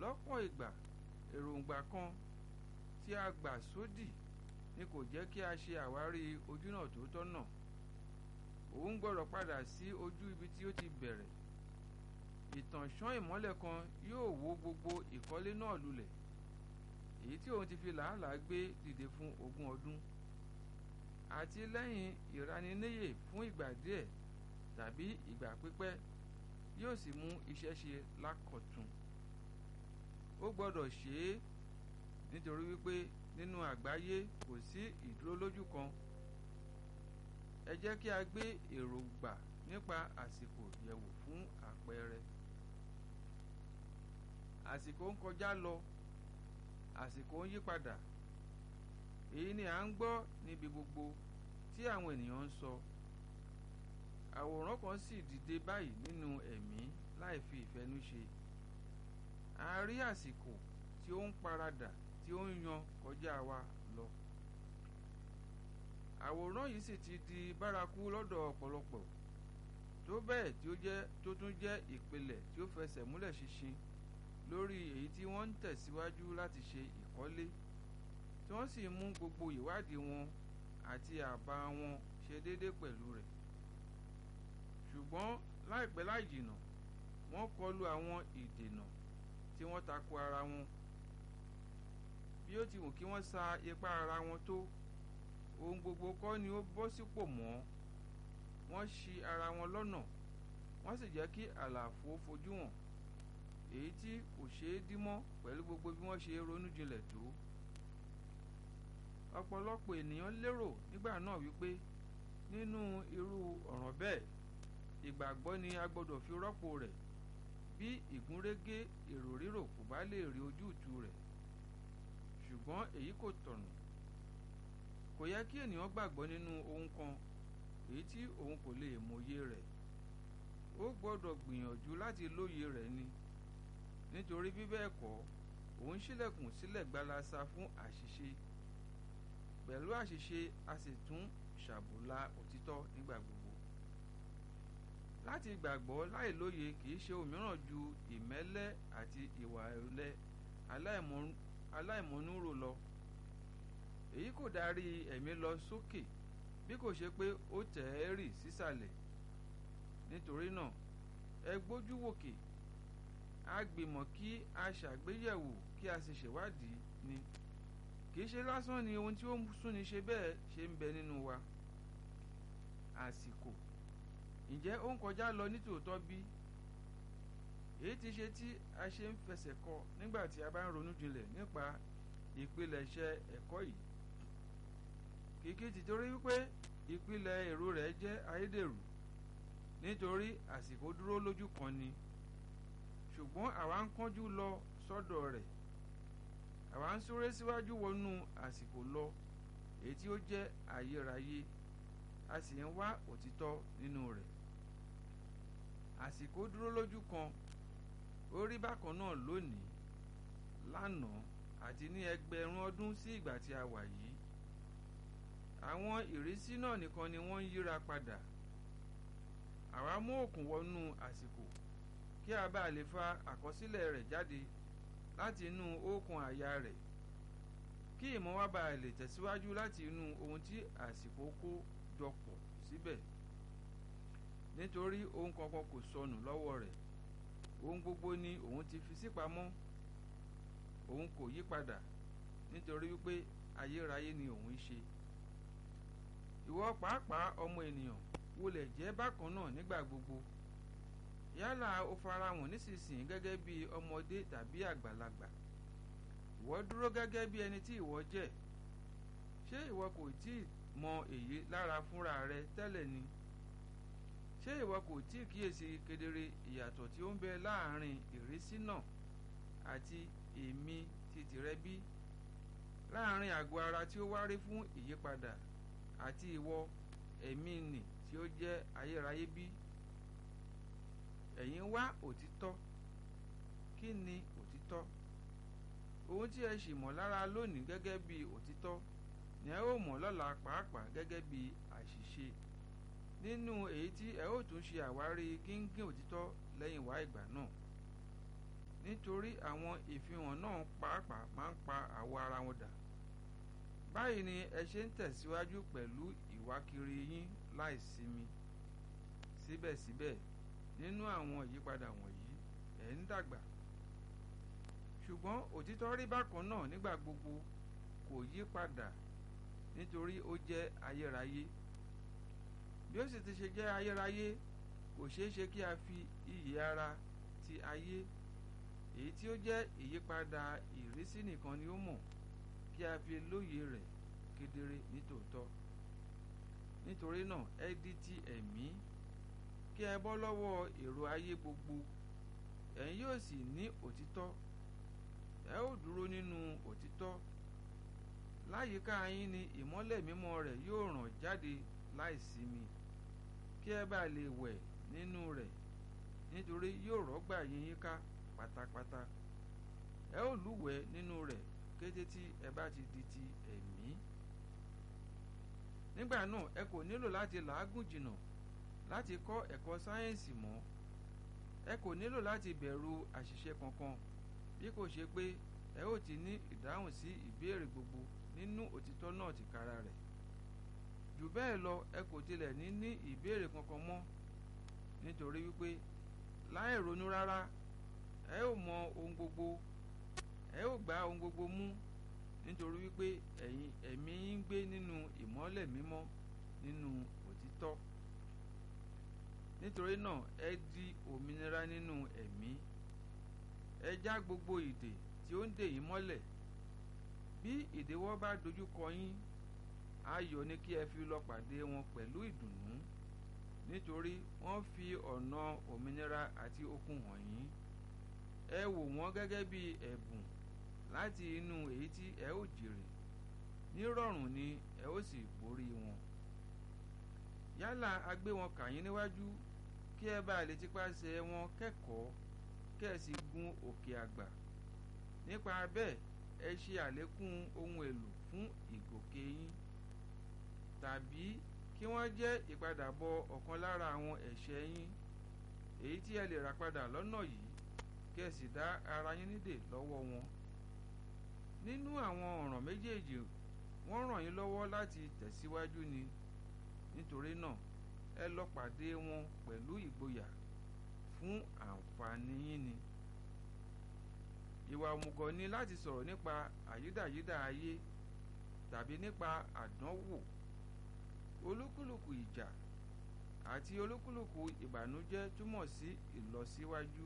lọ́pọ̀ ìgbà èròǹgbà kan tí a gbà sódì ni kò jẹ́ kí a ṣe àwárí ojúnà tó tọ́nà òun gbọ́dọ̀ padà sí ojú ibi tí ó ti bẹ̀rẹ̀ ìtànṣán ìmọ́lẹ̀ kan yóò wó gbogbo ìkọ́lé náà lulẹ̀ èyí tí òun ti fi làálàá gbé dìde fún ogún ọdún àti lẹ́yìn ìraniníyè fún ìgbà díẹ̀ tàbí ìgbà pípẹ́ yóò sì mú iṣẹ́ ṣe lákọ̀tun ó gbọ́dọ̀ ṣe é nítorí wípé nínú àgbáyé kò sí ìdúró lójú kan ẹ jẹ́ kí a gbé èròǹgbà nípa àsìkò yẹ̀wò fún àpẹẹrẹ àsìkò ń kọjá lọ àsìkò ń yí padà èyí ni à ń gbọ́ níbi gbogbo tí àwọn ènìyàn ń sọ àwòrán kan sì dìde báyìí nínú ẹ̀mí láì fi ìfẹ́nú ṣe a rí àsìkò tí ó ń paradà tí ó ń yan kọjá wa lọ àwòrán yìí sì ti di bárakú lọ́dọ̀ ọ̀pọ̀lọpọ̀ tó bẹ́ẹ̀ tí ó jẹ́ tó tún jẹ́ ìpìlẹ̀ tí ó fẹsẹ̀ múlẹ̀ ṣinṣin lórí èyí tí wọ́n ń tẹ̀síwájú láti ṣe ìkọ́lé tí wọ́n sì mú gbogbo ìwádìí wọn àti àbá wọn ṣe déédéé pẹ̀lú rẹ̀ ṣùgbọ́n láìpẹ́ láì jìnà wọ́n kọlu àwọn ìdènà tí wọ́n tako ara wọn bí ó ti wù kí wọ́n sa ipá ara wọn tó ohun gbogbo kọ́ ni ó bọ́ sípò mọ́ wọ́n ṣì ara wọn lọ́nà wọ́n sì jẹ́ kí àlàfo fojú hàn èyí tí kò ṣeé dímọ́ pẹ̀lú gbogbo bí wọ́n ṣe ronú jinlẹ̀ tó ọ̀pọ̀lọpọ̀ ènìyàn lérò nígbà náà wípé nínú irú ọ̀ràn bẹ́ẹ̀ ìgbàgbọ́ ni a gbọ́dọ̀ fi rọ́pò rẹ̀ bí ìgúnrégé èrò rírò kò bá lè rí ojútùú rẹ̀ ṣùgbọ́n èyí kò tọ̀nà kò yẹ kí ènìyàn gbàgbọ́ nínú ohun kan èyí tí òun kò lè mọyé rẹ̀ ó gbọ́dọ̀ gbìyànjú láti lóye rẹ̀ ni nítorí bí bẹ́ẹ̀ kọ́ òun ṣílẹ̀kùn sílẹ̀ gbalasa fún àṣìṣe pẹ̀lú àṣìṣe a sì tún ṣàbùlà òtítọ́ nígbà gbogbo láti gbàgbọ́ láìlóye kìí ṣe òmíràn ju ìmẹ́lẹ́ àti ìwà ẹ̀lẹ́ aláìmọ̀núrò lọ èyí kò darí ẹ̀mí lọ sókè bí kò ṣe pé ó tẹ̀ ẹ́ rì sísàlẹ̀ nítorí náà ẹ gbójú wòkè a gbìmọ̀ kí a ṣàgbéyẹ̀wò kí a sì ṣèwádìí ni kì í ṣe lásán ni ohun tí ó ń súnni ṣe bẹ́ẹ̀ ṣe ń bẹ nínú wa àsìkò ǹjẹ́ ó ń kọjá lọ nítòótọ́ bí èyí ti ṣe tí a ṣe ń fẹsẹ̀ kọ nígbà tí a bá ń ronú jinlẹ̀ nípa ìpilẹ̀ṣẹ̀ ẹ̀kọ́ yìí kìkì tìtorí wípé ìpìlẹ̀ èrò rẹ̀ jẹ́ ayédèrú nítorí àsìkò dúró lójú kan ni ṣùgbọ́n àwa ń kánjú lọ sọ́dọ̀ rẹ̀ àwa ń súré síwájú wọnú àsìkò lọ èyí tí ó jẹ́ ayérayé a sì ń wá òtítọ́ nínú rẹ̀ àsìkò dúró lójú kan ó rí bákan náà lónìí lánàá àti ní ẹgbẹ̀rún ọdún sí ìgbà tí a wà yìí àwọn ìrísí náà nìkan ni wọ́n ń yíra padà àwa mú òkun wọnú àsìkò kí a bá lè fa àkọsílẹ̀ rẹ̀ jáde láti inú òkun àyà rẹ̀ kí ìmọ̀ wa bá lè tẹ̀síwájú láti inú ohun tí àsìkò kó jọpọ̀ síbẹ̀ nítorí ohun kankan kò sọnù lọ́wọ́ rẹ̀ ohun gbogbo ni òun ti fi sípamọ́ òun kò yí padà nítorí wípé ayérayé ni òun ṣe ìwọ pàápàá ọmọ ènìyàn wọlé jẹ́ bákan náà nígbà gbogbo yálà o farahàn nísinsìnyí gẹ́gẹ́ bí ọmọdé tàbí àgbàlagbà ìwọ dúró gẹ́gẹ́ bí ẹni tí ìwọ jẹ́ ṣé ìwọ kò tí ì mọ èyí lára fúnra rẹ tẹ́lẹ̀ ni ṣé ìwọ kò tí ì kíyèsí kedere ìyàtọ̀ tí ó ń bẹ láàrin ìrísí náà àti èmi ti tìrẹ bí láàrin àgọ́ ara tí ó wárí fún ìyípadà àti ìwọ ẹ̀mí nì tí ó jẹ́ ayérayé bí ẹ̀yin wá òtítọ́ kí ni òtítọ́ ohun tí ẹ sì mọ̀ lára lónìí gẹ́gẹ́ bí òtítọ́ ni ẹ ó mọ̀ lọ́la pàápàá gẹ́gẹ́ bí àṣìṣe nínú èyí tí ẹ ó tún ṣe àwárí gíngín òtítọ́ lẹ́yìn wá ìgbà náà nítorí àwọn ìfihàn náà pàápàá máa ń pa àwọ̀ ara wọn dà báyìí ni ẹ ṣe ń tẹ̀síwájú pẹ̀lú ìwákiri yín láìsinmi síbẹ̀síbẹ̀ nínú àwọn ìyípadà wọ̀nyí ẹ̀ ń dàgbà ṣùgbọ́n òtítọ́ rí bákan náà nígbà gbogbo kò yí padà nítorí ó jẹ́ ayérayé bí ó sì ti ṣe jẹ́ ayérayé kò ṣeé ṣe kí a fi iyì ara ti ayé èyí tí ó jẹ́ ìyípadà ìrísí nìkan ni ó mọ̀ kí a fi lóye rẹ̀ kedere nítòótọ́ nítorí náà ẹ di ti ẹ̀mí kí ẹ bọ́ lọ́wọ́ èrò ayé gbogbo ẹ̀yin yóò sì ní òtítọ́ ẹ ó dúró nínú òtítọ́ láyìíká yín ni ìmọ́lẹ̀ mímọ́ rẹ̀ yóò ràn jáde láìsinmi kí ẹ bá lè wẹ̀ nínú rẹ̀ nítorí yóò rọ́gbà yín yíká pátápátá ẹ ó lúwẹ̀ẹ́ nínú rẹ̀ kété tí ẹ bá ti di ti ẹ̀mí nígbà náà ẹ kò nílò láti làágùn jìnnà láti kọ́ ẹ̀kọ́ sáyẹ́ǹsì mọ́ ẹ kò nílò láti bẹ̀rù àṣìṣe kankan bí kò ṣe pé ẹ ó ti ní ìdáhùn sí ìbéèrè gbogbo nínú òtítọ́ náà tìkára rẹ̀ jù bẹ́ẹ̀ lọ ẹ kò tilẹ̀ ní ní ìbéèrè kankan mọ́ nítorí wípé láì ronú rárá ẹ ó mọ ohun gbogbo ẹ ó gba ohun gbogbo mú nítorí wípé ẹ̀yin ẹ̀mí yín ń gbé nínú ìmọ́lẹ̀ mímọ́ nínú òtítọ́ nítorí náà ẹ di òmìnira nínú ẹ̀mí ẹ já gbogbo ìdè tí ó ń dè yín mọ́lẹ̀ bí ìdíwọ́ bá dojú kọ yín ayọ̀ ni kí ẹ fi lọ pàdé wọn pẹ̀lú ìdùnnú nítorí wọ́n fi ọ̀nà òmìnira àti okun hàn yín ẹ wò wọ́n gẹ́gẹ́ bí ẹ̀bùn láti inú èyí tí ẹ ó jèrè nírọ̀rùn ni ẹ ó sì borí wọn yálà a gbé wọn kà yín níwájú kí ẹ bá lè tipasẹ̀ wọn kẹ́kọ̀ọ́ kẹ́ ẹ sì gun òkè àgbà nípa bẹ́ẹ̀ ẹ ṣe àlékún ohun èlò fún ìgòkè yín tàbí kí wọ́n jẹ́ ìpadàbọ̀ ọ̀kan lára àwọn ẹ̀ṣẹ̀ yín èyí tí ẹ lè rà padà lọ́nà yìí kí ẹ sì dá ara yín nídè lọ́wọ́ wọn nínú àwọn ọ̀ràn méjèèjì wọ́n ràn yín lọ́wọ́ láti tẹ̀síwájú ni nítorí náà ẹ lọ pàdé wọn pẹ̀lú ìgboyà fún àǹfààní yín ni ìwà òmùgọ̀ ni láti sọ̀rọ̀ nípa àyídàyídà ayé tàbí nípa àdánwò olúkúlùkù ìjà àti olúkúlùkù ìbànújẹ́ túmọ̀ sí ìlọsíwájú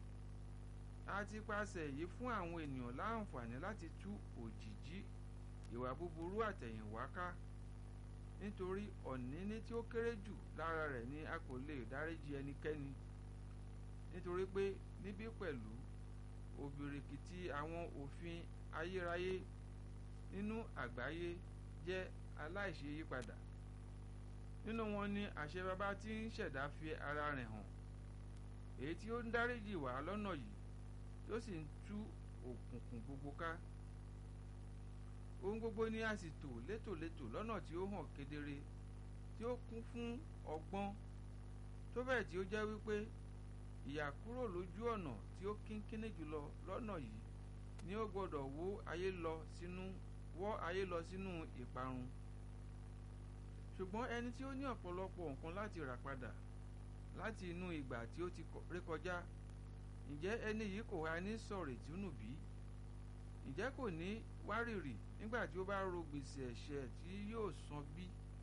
a ti pàṣẹ yìí fún àwọn ènìyàn láǹfààní láti tú òjìjí ìwà búburú àtẹ̀yìnwá ká nítorí ọ̀níní tí ó kéré jù lára rẹ̀ ni a kò lè dáríjì ẹnikẹ́ni nítorí pé níbí pẹ̀lú òbìrìkìtì àwọn òfin ayérayé nínú àgbáyé jẹ́ aláìṣe yípadà nínú wọn ni àṣẹ baba tí ń ṣẹ̀dá fi ara rẹ̀ hàn èyí tí ó ń dáríjì wá lọ́nà yìí tó sì ń tú òkùnkùn gbogbo ká ohun gbogbo ni a sì tò létòlétò lọ́nà tí ó hàn kedere tí ó kún fún ọgbọ́n tó bẹ́ẹ̀ tí ó jẹ́ wípé ìyà kúrò lójú ọ̀nà tí ó kínkínní jùlọ lọ́nà yìí ni ó gbọ́dọ̀ wó ayé lọ sínú wọ́ ayé lọ sínú ìparun ṣùgbọ́n ẹni tí ó ní ọ̀pọ̀lọpọ̀ nǹkan láti rà padà láti inú ìgbà tí ó ti rékọjá ǹjẹ́ ẹni yìí kò wá ní sọ̀rọ̀ ìtúnú bí ǹjẹ́ kò ní wárìrì nígbà tí ó bá ro gbèsè ẹ̀ṣẹ̀ tí yóò san bí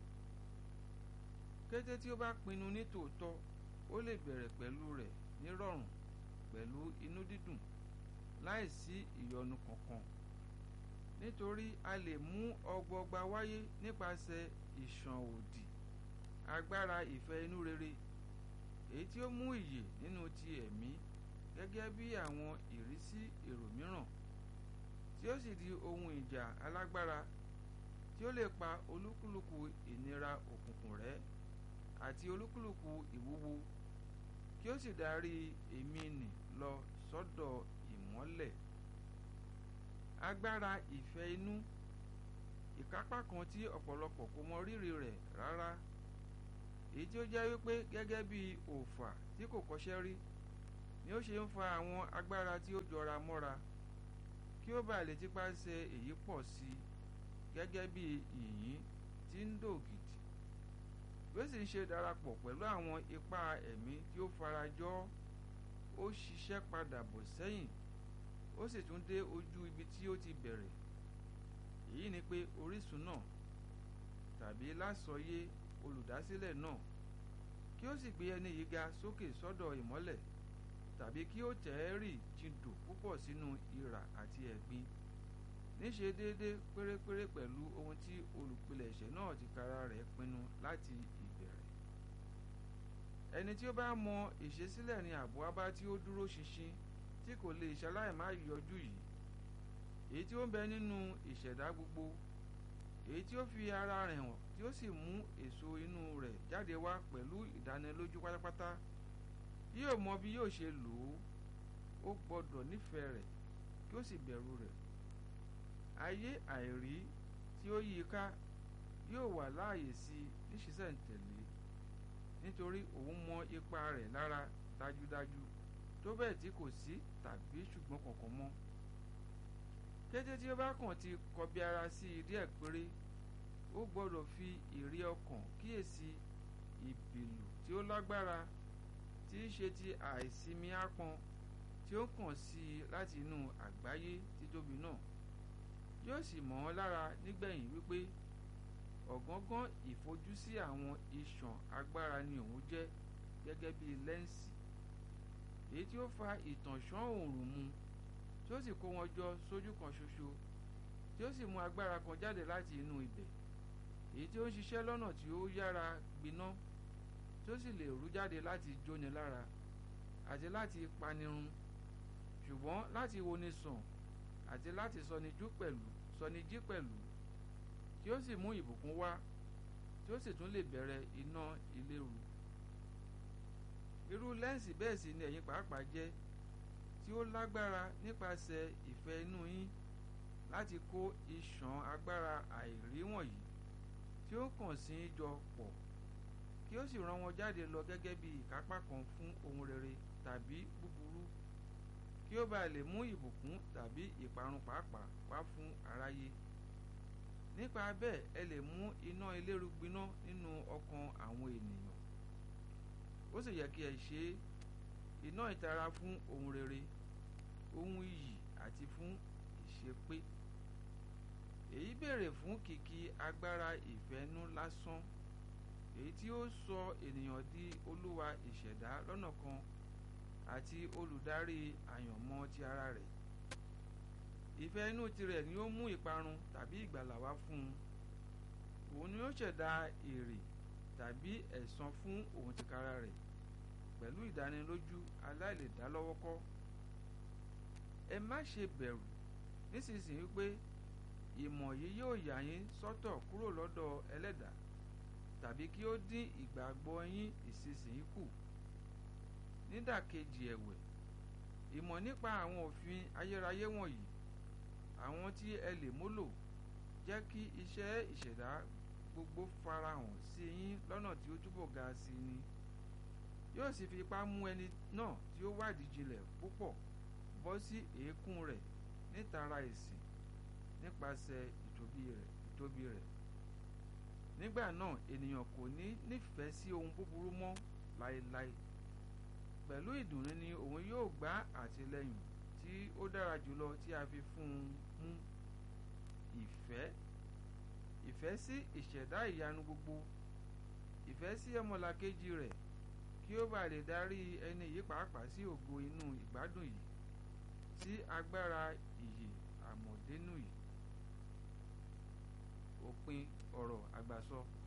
kété tí ó bá pinnu ní tòótọ́ ó lè bẹ̀rẹ̀ pẹ̀lú rẹ̀ nírọ̀rùn pẹ̀lú inú dídùn láìsí ìyọnu kankan nítorí a lè mú ọgbọgba wáyé nípasẹ̀ ìṣàn òdì agbára ìfẹ́ inú rere èyí tí ó mú ìyè nínú ti ẹ̀mí gẹ́gẹ́ bí àwọn ìrísí èrò mìíràn tí ó sì di ohun ìjà alágbára tí ó lè pa olúkúlùkù ìnira òkùnkùn rẹ́ àti olúkúlùkù ìwúwo kí ó sì darí èmi nì lọ sọ́dọ̀ ìmọ́lẹ̀ agbára ìfẹ́ inú ìkápá kan tí ọ̀pọ̀lọpọ̀ kò mọ rírì rẹ̀ rárá èyí tí ó jẹ́ wípé gẹ́gẹ́ bí òòfà tí kò kọ́ṣẹ́ rí ni ó ṣe ń fa àwọn agbára tí ó jọra mọ́ra kí ó bàa lè tipa ṣe èyí pọ̀ sí i gẹ́gẹ́ bí yìnyín tí ń dògìdì bí ó sì ń ṣe darapọ̀ pẹ̀lú àwọn ipá ẹ̀mí tí ó farajọ́ ó ṣiṣẹ́ padà bọ̀ sẹ́yìn ó sì tún dé ojú ibi tí ó ti bẹ̀rẹ̀ èyí ni pé orísun náà tàbí lásọyé olùdásílẹ̀ náà kí ó sì gbé ẹni yìí ga sókè sọ́dọ̀ ìmọ́lẹ̀ tàbí kí ó tẹ̀ ẹ́ rì jìndò púpọ̀ sínú ìrà àti ẹ̀gbin níṣe déédé pérépéré pẹ̀lú ohun tí olùpilẹ̀ṣẹ̀ náà ti kara rẹ̀ pinnu láti ìbẹ̀rẹ̀ ẹni tí ó bá mọ ìṣesílẹ̀ ní ààbò abá tí ó dúró ṣinṣin tí kò lè ṣaláì má yọjú yìí èyí tí ó ń bẹ nínú ìṣẹ̀dá gbogbo èyí tí ó fi ara rẹ̀ hàn tí ó sì mú èso inú rẹ̀ jáde wá pẹ̀lú ìdánilójú pátápátá yóò mọ bí yóò ṣe lò ó ó gbọ́dọ̀ nífẹ̀ẹ́ rẹ̀ kí ó sì bẹ̀rù rẹ̀ ayé àìrí tí ó yí i ká yóò wà láàyè sí i níṣìṣẹ́ǹtẹ̀lé nítorí òun mọ ipa rẹ̀ lára dájúdájú tó bẹ́ẹ̀ tí kò sí tàbí ṣùgbọ́n kankan mọ́ kété tí ó bá kàn ti kọbi ara sí i díẹ̀ péré ó gbọ́dọ̀ fi ìrí ọkàn kíyèsí ìbìlù tí ó lágbára tí í ṣe ti àìsinmi ápọn tí ó kàn sí i láti inú àgbáyé títóbi náà yóò sì mọ̀ ọ́ lára nígbẹ̀yìn wípé ọ̀gángán ìfojúsí àwọn iṣan agbára ni òun jẹ́ gẹ́gẹ́ bí lẹ́ǹsì èyí tí ó fa ìtànṣán òòrùn mu tí ó sì kó wọn jọ sójú kan ṣoṣo tí ó sì mú agbára kan jáde láti inú ibẹ̀ èyí tí ó ń ṣiṣẹ́ lọ́nà tí ó yára gbiná tí ó sì lè rú jáde láti jóni lára àti láti panirun ṣùgbọ́n láti woni sàn àti láti sọnijú pẹ̀lú sọnijí pẹ̀lú tí ó sì mú ìbùkún wá tí ó sì tún lè bẹ̀rẹ̀ iná ìléru irú lẹ́ǹsì bẹ́ẹ̀ sì ni ẹ̀yin pàápàá jẹ́ tí ó lágbára nípasẹ̀ ìfẹ́ inú yín láti kó iṣan agbára àìrí wọ̀nyí tí ó kàn sí í jọ pọ̀ kí ó sì rán wọn jáde lọ gẹ́gẹ́ bí ìkápá kan fún ohun rere tàbí búburú kí ó bàa lè mú ìbùkún tàbí ìparun pàápàá wá fún aráyé nípa bẹ́ẹ̀ ẹ lè mú iná eléru gbiná nínú ọkàn àwọn ènìyàn ó sì yẹ kí ẹ ṣe iná ìtara fún ohun rere ohun iyì àti fún ìṣepé èyí béèrè fún kìkì agbára ìfẹ́nú lásán èyí tí ó sọ ènìyàn di olúwa ìṣẹ̀dá lọ́nà kan àti olùdarí àyànmọ́ ti ara rẹ̀ ìfẹ́ inú tirẹ̀ ni ó mú ìparun tàbí ìgbàlà wá fún un òun ni ó ṣẹ̀dá èrè tàbí ẹ̀san fún òun tìkára rẹ̀ pẹ̀lú ìdánilójú aláìlèdálọ́wọ́kọ́ ẹ má ṣe bẹ̀rù nísinsìnyí pé ìmọ̀ yìí yóò yà yín sọ́tọ̀ kúrò lọ́dọ̀ ẹlẹ́dàá tàbí kí ó dín ìgbàgbọ́ yín ìsinsìnyí kù nídàkejì ẹ̀wẹ̀ ìmọ̀ nípa àwọn òfin ayérayé wọ̀nyí àwọn tí ẹ lè múlò jẹ́ kí iṣẹ́ ìṣẹ̀dá gbogbo farahàn sí yín lọ́nà tí ó túbọ̀ ga sí ni yóò sì fi ipá mú ẹni náà tí ó wádìí jinlẹ̀ púpọ̀ bọ́ sí èékún rẹ̀ nítara ìsìn nípasẹ̀ ìtóbi rẹ̀ ìtóbi rẹ̀ nígbà náà ènìyàn kò ní nífẹ̀ẹ́ sí ohun búburú mọ́ láéláé pẹ̀lú ìdùnnú ni òun yóò gbá àtìlẹ́yìn tí ó dára jùlọ tí a fi fún un mú ìfẹ́ ìfẹ́ sí ìṣẹ̀dá ìyanu gbogbo ìfẹ́ sí ọmọlàkejì rẹ̀ kí ó bá lè darí ẹni yìí pàápàá sí ògo inú ìgbádùn yìí sí agbára ìyè àmọ̀dénú yìí òpin ọ̀rọ̀ àgbàsọ.